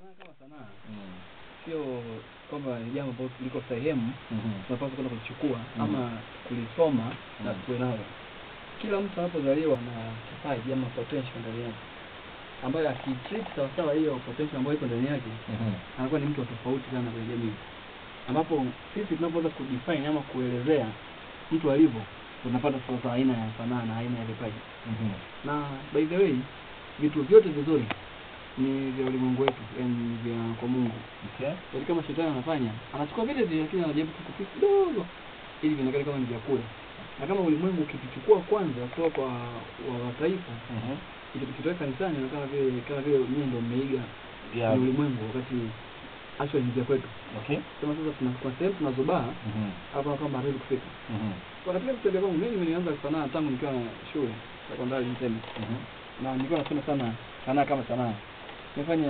sanaa kama sanaa Mm. sio kwamba ni jambo ambalo liko sehemu Mhm. tunapaswa kwenda kulichukua Mhm. ama kulisoma na Mhm. kuwe nalo. Kila mtu anapozaliwa na kipaji ama potential ndani yake ambayo akitreat sawasawa hiyo potential ambayo iko ndani yake Mhm. anakuwa ni mtu wa tofauti sana kwenye jamii, ambapo sisi tunapoweza kudefine ama kuelezea mtu alivyo, tunapata sasa aina ya sanaa na aina ya vipaji. Mhm. Na by the way, vitu vyote vizuri ni vya ulimwengu wetu, yani ni vya kwa Mungu. Okay. Yaani kama shetani anafanya, anachukua vile vile, lakini anajaribu kukupisa kidogo ili vionekane kama ni vyakula. Na kama ulimwengu ukivichukua kwanza kutoka kwa wa mataifa Mhm. ili kukitoa kanisani, na kama vile kama vile nyinyi ndio mmeiga Yeah. ni ulimwengu, wakati actually ni vya kwetu. Okay. Sema sasa tuna kwa sehemu tunazobaa Mhm. hapa kama hatuwezi kufika. Mhm. Kwa katika kutembea kwangu mimi nilianza sanaa tangu nikiwa shule sekondari niseme, Mhm. na nilikuwa nasema sana sanaa kama sanaa. Nimefanya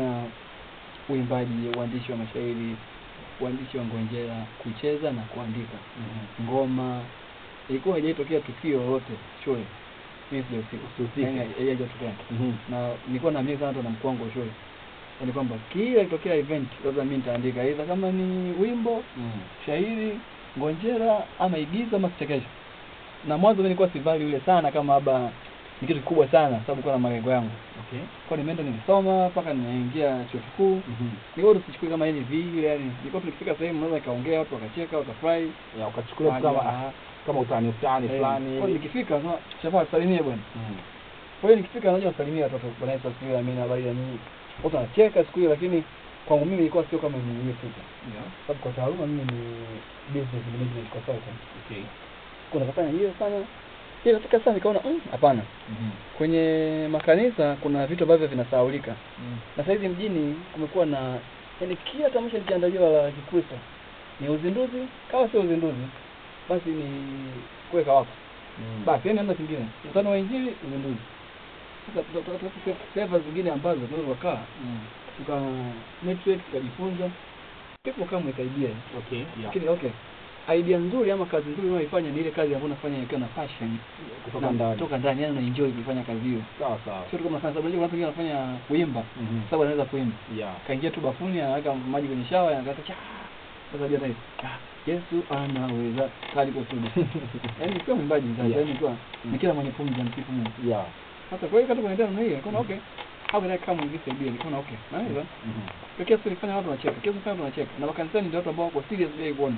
uimbaji, uandishi wa mashairi, uandishi wa ngonjera, kucheza na kuandika Mhm. ngoma. Ilikuwa haijatokea tukio lolote shule, mimi sijahusika, Usihusike. Yaani haijatokea Mhm. na nilikuwa naamini sana hata na mkuu wangu wa shule, yaani kwamba kila ikitokea event labda mimi nitaandika aidha kama ni wimbo Mhm. shairi, ngonjera ama igizo ama kichekesho. Na mwanzo mimi nilikuwa sivali yule sana kama labda ni kitu kikubwa sana, sababu nilikuwa na malengo yangu. Okay. Kwa nimeenda nilisoma mpaka nimeingia chuo kikuu. Mhm. Nilikuwa tusichukue kama hivi vile, yani nilikuwa tukifika sehemu naweza nikaongea watu wakacheka wakafurahi. Ya ukachukulia tu kama ah, kama utani utani Eh, fulani Kwa hivi. nikifika nasema shafaa salimie bwana. Mhm. Kwa hiyo nikifika naja wasalimia watoto bwana Yesu asifiwe, amina, habari ya nini. Watu wanacheka siku hiyo, lakini kwangu mimi ilikuwa sio kama nimefika. Yeah. Sababu kwa taaluma mimi ni business management consultant. Okay. kuna kafanya hiyo sana hiyo katika sasa nikaona mm, hapana Mhm. kwenye makanisa kuna vitu ambavyo vinasahaulika Mhm. na saizi mjini kumekuwa na yani kila tamasha likiandaliwa la kikristo ni uzinduzi kama sio uzinduzi basi ni kuweka wako Mhm. basi yani hamna kingine mkutano wa injili uzinduzi sasa tutatafuta seva zingine ambazo tunaweza kukaa Mhm. tuka network tukajifunza pepo kama ikaibia Okay. Yeah. lakini okay idea nzuri ama kazi nzuri unayoifanya ni ile kazi ambayo unafanya ikiwa na passion Kutoka na- ndani. kutoka ndani yani unaenjoy kuifanya kazi hiyo Sawa sawa. sio tu kama unafanya sababu unajua kuna watu wengine wanafanya kuimba Mhm. sababu anaweza kuimba Yeah. kaingia tu bafuni anaweka maji kwenye shawa anakata cha sasa ndio tayari Ah, Yesu anaweza kali kwa sudu yani sio mwimbaji sasa Yeah. yani kwa ni kila mwenye pumzi amsifu Mungu Yeah. sasa kwa hiyo kata kwenye namna hiyo nikaona okay how can I come with this idea nikaona okay naweza Mhm. kwa kiasi ilifanya watu wanacheka kiasi ilifanya watu wanacheka na makanisani ndio watu ambao wako serious bila kuona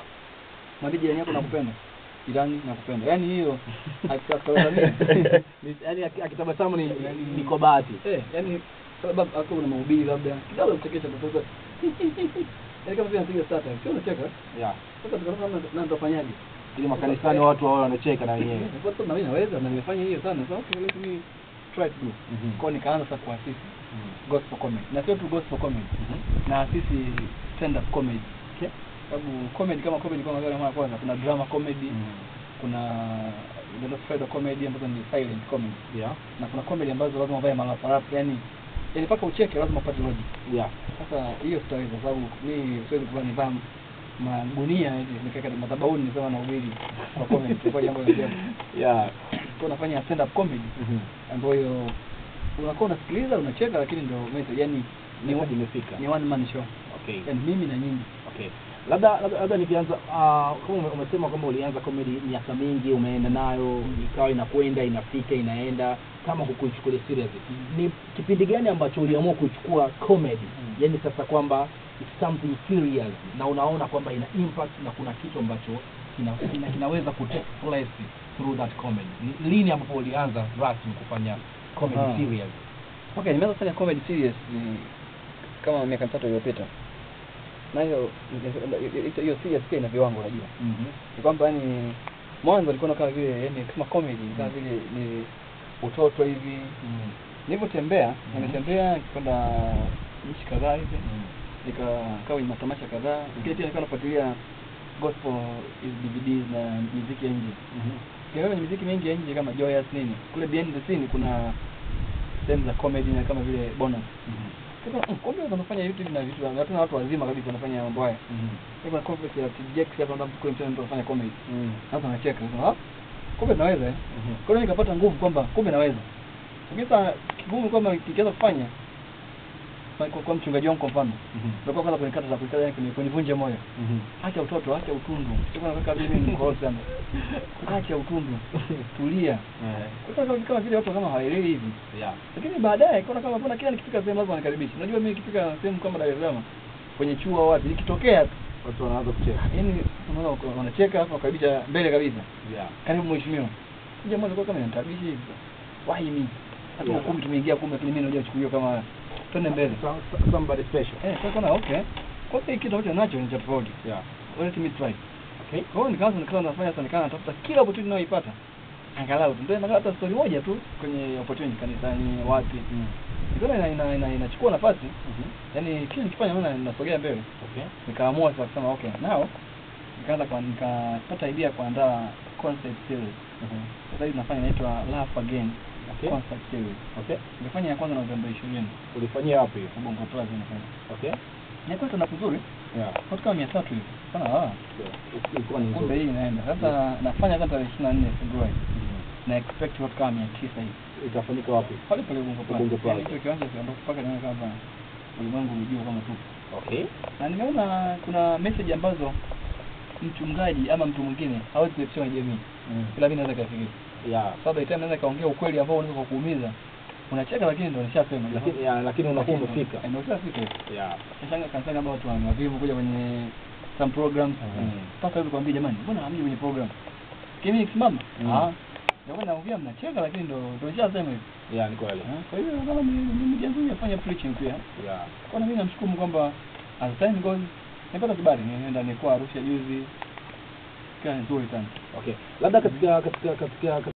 mwambie jirani yako nakupenda jirani nakupenda yani hiyo akikatazamia Ni- Yaani aki- akitabasamu ni niko bahati. Eh, yani sababu hapo kuna mahubiri labda kidogo kuchekesha tu sasa. Yaani kama vile anapiga starter, sio unacheka. Yeah. Sasa tukaona na na tutafanyaje? Ili makanisani watu wao wanacheka na wenyewe. Kwa sababu na mimi naweza na nimefanya hiyo sana. Sasa okay, let me try to do. Mhm. Kwa hiyo nikaanza sasa kuasisi Mhm. gospel comedy. Na sio tu gospel comedy. Mhm. Na asisi stand up comedy. Okay. Sababu comedy kama comedy kama vile mara kwanza kuna drama comedy, Mhm. kuna ndio spider comedy ambazo ni silent comedy. Yeah. Na kuna comedy ambazo lazima uvae malaparapu, yani yani mpaka ucheke lazima upate logic. Yeah. Sasa hiyo sitaweza kwa sababu mimi siwezi kuvaa nivaa magunia hivi nikaweka madhabahuni nisema na ubiri kwa comment kwa jambo la ajabu. Yeah. Kwa nafanya stand up comedy Mhm. ambayo unakuwa unasikiliza unacheka, lakini ndio message yani ni Message imefika. ni one man show, Okay. yani mimi na nyinyi. Okay. Labda labda, labda nikianza uh, kama ume- umesema kwamba ulianza comedy miaka mingi umeenda nayo ikawa inakwenda inafika inaenda kama kukuichukulia serious. Ni kipindi gani ambacho uliamua kuichukua comedy? Mm. Yaani sasa kwamba it's something serious na unaona kwamba ina impact na kuna kitu ambacho kina, kina, kinaweza ku take place through that comedy. Ni lini ambapo ulianza rasmi kufanya comedy Aha. serious? Okay, nimeanza kufanya comedy serious ni kama miaka mitatu iliyopita, na hiyo hiyo- hiyo serious pia ina viwango, unajua Mhm. ni kwamba yani mwanzo alikuwa kama vile yani kama comedy kama vile ni utoto hivi Mhm. nilivyotembea Mhm. nimetembea nikwenda nchi kadhaa hivi Mhm. nikakaa kwenye matamasha kadhaa lakini pia nilikuwa nafuatilia gospel hizi DVDs na muziki ya nje Mhm. Ukiangalia kwenye muziki mingi ya nje kama Joyous nini kule behind the scene kuna sehemu za comedy na kama vile bonus Mhm. Sasa, mm, kumbe wanafanya vitu hivi na vitu watu na watu wazima kabisa wanafanya mambo haya Mhm. kuna complex ya TJX hapa ambapo kule mtani mtu anafanya comedy Mhm. sasa anacheka sasa ah kumbe naweza eh Mhm. kwa hiyo nikapata nguvu kwamba kumbe naweza lakini sasa kigumu kwamba kikianza kufanya kwa, kwa, kwa mchungaji wangu kwa mfano Mhm. ndio kwanza kwenye kata za kuikata yani kwenye kunivunja moyo Mhm. acha utoto acha utundu sio na kaka mimi ni mkorofi sana acha utundu tulia Eh, kwa sababu kama vile watu kama hawaelewi hivi yeah. lakini baadaye kuna kama mbona kila nikifika sehemu lazima wanikaribishe unajua mimi nikifika sehemu kama Dar es Salaam kwenye chuo au wapi nikitokea tu watu wanaanza kucheka yani unaona wako- wanacheka hapo wakaribisha mbele kabisa yeah. karibu mheshimiwa kuja mwanzo kwa kama nitabishi hivi why me hata Yeah. ukumbi tumeingia kumbe lakini mimi najua chukuliwa kama twende mbele So- so- somebody special eh sasa kana okay kwa hiyo kitu ambacho nacho ni cha tofauti yeah. let me try okay kwa hiyo nikaanza nikaanza nafanya sana nikaanza natafuta kila opportunity ninayoipata angalau tu ndio nakala hata story moja tu kwenye opportunity kanisani wapi Mm. nikaona ina, ina, ina, inachukua nafasi Mhm. yani kile nikifanya naona ninasogea mbele okay nikaamua sasa kusema okay now nikaanza kwa nikapata idea ya kuandaa concept series Mhm. sasa hivi nafanya inaitwa Laugh Again Okay. concept series okay nikafanya ya kwanza Novemba 20 ulifanyia wapi hiyo Bongo Plaza nafanya okay nilikuwa tuna kuzuri yeah watu kama 300 hivi sana ah So, ilikuwa ni kumbe nzuri hii inaenda sasa nafanya hata tarehe 24 Februari Mhm. na expect watu kama 900 hivi itafanyika wapi pale pale Bongo Plaza Bongo Plaza. Yaani hicho kiwanja cha mpaka nione kama ulimwengu unajua kama tupo okay na nimeona kuna message ambazo mchungaji ama mtu mwingine hawezi kuipitia kwenye jamii Mm. ila mimi naweza kafikiria yeah sababu by the time naweza kaongea ukweli ambao unaweza kukuumiza unacheka lakini ndio nishasema lakini yeah, lakini unakuwa umefika Eh, ndio ushafika hivi yeah Nashanga kanisani ambao watu wana wavivu kuja kwenye some programs Mm. mpaka hivi kwambia jamani mbona hamji kwenye program kimi nikisimama Mm. ah ndio naongea mnacheka lakini ndio ndio nishasema hivi yeah ni kweli Ah, kwa hiyo kama ni ni mjazuu afanye preaching pia yeah kwa na mimi namshukuru Mungu kwamba as time goes nimepata kibali nienda nilikuwa Arusha juzi kia nzuri sana okay labda katika katika katika